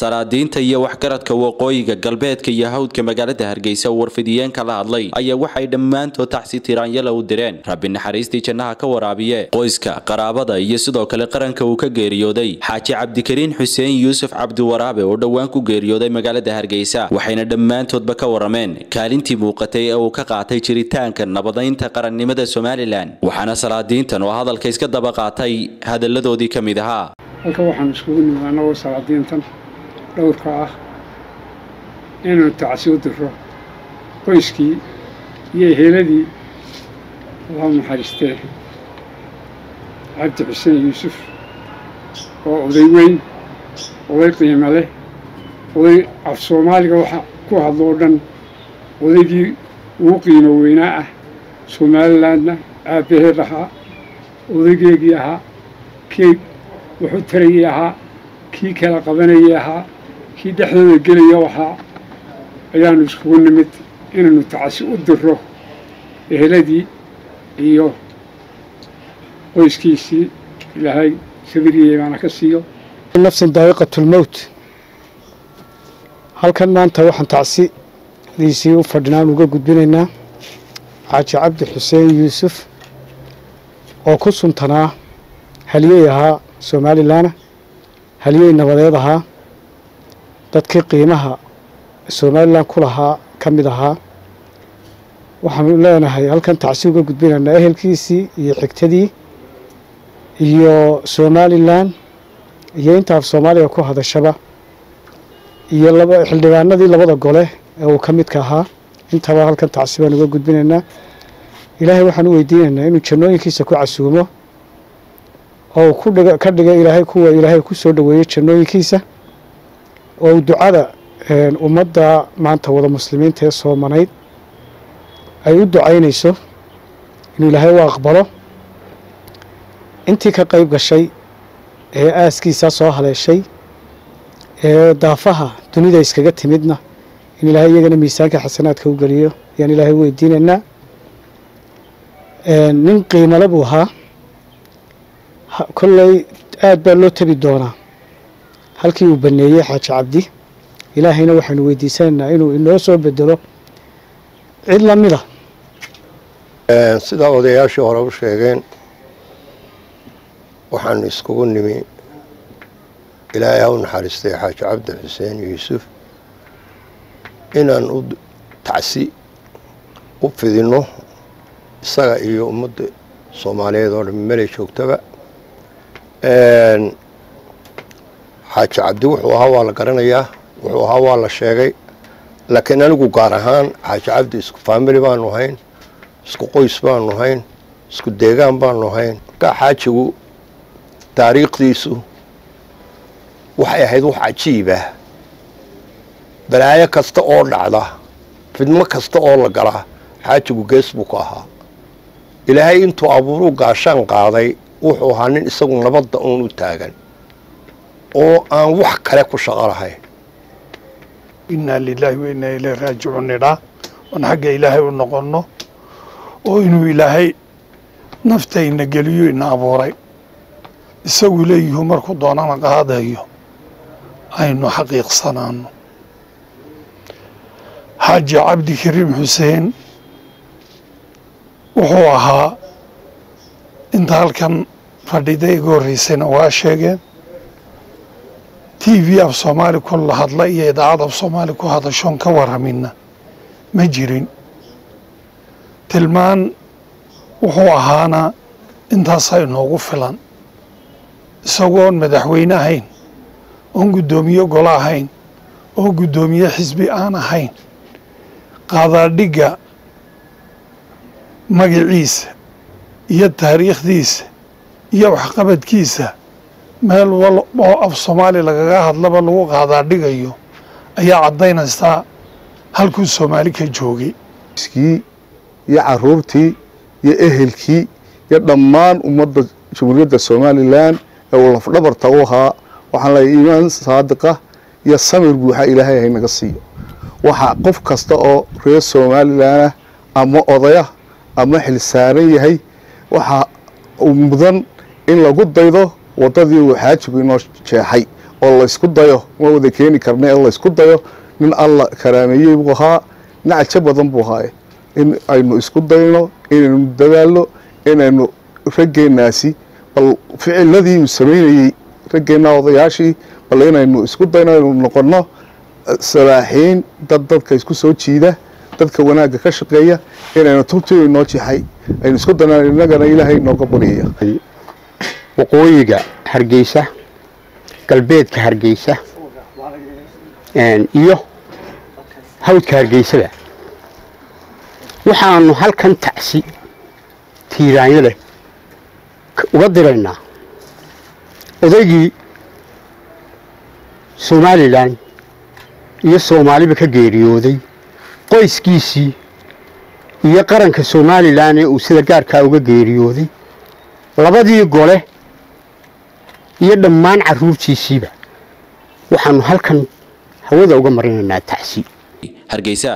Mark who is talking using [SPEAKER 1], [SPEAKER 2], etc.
[SPEAKER 1] salaadiinta iyo waxgaradka waqooyiga galbeedka iyo hawdka magaalada hargeysa oo warfidiyeenka la hadlay ayaa waxay dhammaantood taxsi tiraanyala u direen rabbi naxariistii jannaha ka waraabiye qoyska qaraabada iyo sidoo kale qaranka uu ka geeriyooday xaaji cabdikariin xuseen yuusuf cabdiwaraabe oo dhowaan ku geeriyooday magaalada hargeysa waxayna dhammaantoodba ka warameen kaalintii muuqatay ee uu ka qaatay jiritaanka nabadaynta qarannimada somalilan waxaana salaadiintan oo hadalka iska daba qaatay hadalladoodii ka mid ahaa
[SPEAKER 2] halka waxaan iskugu nimid annagoo salaadiintan dhowrka ah inaynu tacsi u diro qoyskii iyo eheeladii allahu naxariistee cabdi xuseen yuusuf oo oday weyn oday qiimo leh oday af soomaaliga waxa ku hadlo oo dhan odaygii ugu qiimo weynaa ah somalilandna aabbaheed ahaa odaygeegii ahaa kii wuxuu tarayay ahaa kii kala qabanayay ahaa kii dhexdooda gelaya ahaa ayaanu iskugu nimid inaynu tacasi u diro eheladii iyo qoyskiisii ilaahay sabiriye baana ka siiyo
[SPEAKER 3] nafsin daa'iqatulmowt halkan maanta waxaan tacsidiisii u fadhinaan uga gudbinaynaa xaaji cabdi xuseen yuusuf oo ku suntanaa haliyey ahaa somalilanna haliyey nabadeed ahaa dadkii qiimaha somalilan ku lahaa ka mid ahaa waxaanu leenahay halkan tacsi uga gudbinaynaa ehelkiisii iyo xigtadii iyo somalilan iyo inta af soomaaliga ku hadashaba iyo laba xildhibaanadii labada gole ee uu ka midka ahaa intaba halkan tacsi baan uga gudbinaynaa ilaahay waxaan u weydiinaynaa inuu jannooyinkiisa ku casuumo oo uu kudhig ka dhiga ilaahay kuwa ilaahay ku soo dhoweeyey jannooyinkiisa oo uu ducada ummadda maanta wada muslimiinta ee soomanayd ay u ducaynayso inuu ilaahay u aqbalo intii ka qayb gashay ee aaskiisaa soo haleeshay ee daafaha dunida iskaga timidna in ilaahay iyagana miisaanka xasanaadka u geliyo ayaan ilaahay u weydiinaynaa nin qiimale buu ahaa kolley aad baa loo tabi doonaa halkii uu baneeyey xaaji cabdi ilaahayna waxaynu weydiisanaynaa inuu inoo soo bedelo cid lamida
[SPEAKER 4] sidaa odayaashii hore u sheegeen waxaanu iskugu nimi ilaahay ha u naxariistay xaaji cabdi xuseen yuusuf inaan u tacsi u fidinno isaga iyo ummadda soomaaliyeed oo dhan meley joogtaba xaaji cabdi wuxuu ahaa waa la garanayaa wuxuu ahaa waa la sheegay laakiin anigu gaar ahaan xaaji cabdi isku faamili baanu hayn isku qoys baanu hayn isku deegaan baanu hayn markaa xaajigu taariikhdiisu waxay ahayd wax cajiibah balaayo kasta oo dhacda fidmo kasta oo la galaa xaajigu gees buu ka ahaa ilaahay intuu abuuruu gaashaan qaaday wuxuu ahaa nin isagu nabadda uun u taagan oo aan wax kale ku shaqo lahayn
[SPEAKER 5] innaa lilaahi wa innaa ileyh raajicuun nidhaa oon xagga ilaahay u noqonno oo inuu ilaahay naftayna geliyo ina abuuray isagu leeyihu markuu doonana qaadayo aynu xaqiiqsanaano xaaji cabdi kariim xuseen wuxuu ahaa inta halkan fadhida iga horreysayna waa sheegeen t v af soomaali ku la hadla iyo idaacad af soomaali ku hadashoon ka warramina ma jirin tilmaan wuxuu ahaana intaasaa inoogu filan isagoon madaxweyne ahayn oon guddoomiye golo ahayn oo guddoomiye xisbi aan ahayn qaadaadhigga magaciisa iyo taariikhdiisa iyo waxqabadkiisa meel wal oo af soomaali lagaga hadlaba lagu qaadaadhigayo ayaa caddaynaysaa halkuu soomaali ka joogay
[SPEAKER 6] kii iyo caruurtii iyo ehelkii iyo dhammaan ummadda jamhuuriyadda somalilan ee uu lafdhabarta u ahaa waxaan leeyahay iimaan saadiqa iyo samir buuxa ilaahay hay naga siiyo waxaa qof kasta oo reer somalilanah ama odayah ama xilsaaran yahay waxaa mudan in lagu daydo waddadii uu xaajigu inoo jeexay oo laysku dayo ma wada keeni karna ee laysku dayo nin alla karaameeyey buu ahaa nin cajo badan buu ahaaye in aynu isku dayno inaynu dadaalno inaynu raggeenaasi bal ficiladii uu samaynayey raggeenna odayaashii bal inaynu isku dayno aynu noqonno saraaxiin dad dadka isku soo jiida dadka wanaagga ka shaqeeya inaynu tubtii inoo jixay aynu isku dayno innagana ilaahay inooga baryaya
[SPEAKER 7] waqooyiga hargeysa galbeedka hargeysa iyo hawdka hargeysada waxaanu halkan tacsi tiiraanyo leh uga diraynaa odaygii somalilan iyo soomaaliba ka geeriyooday qoyskiisii iyo qaranka somalilan ee uu sida gaarkaa uga geeriyooday labadii gole iyo dhammaan carruurtiisiiba waxaanu halkan hawada uga marinaynaa tacsi
[SPEAKER 1] hargeysa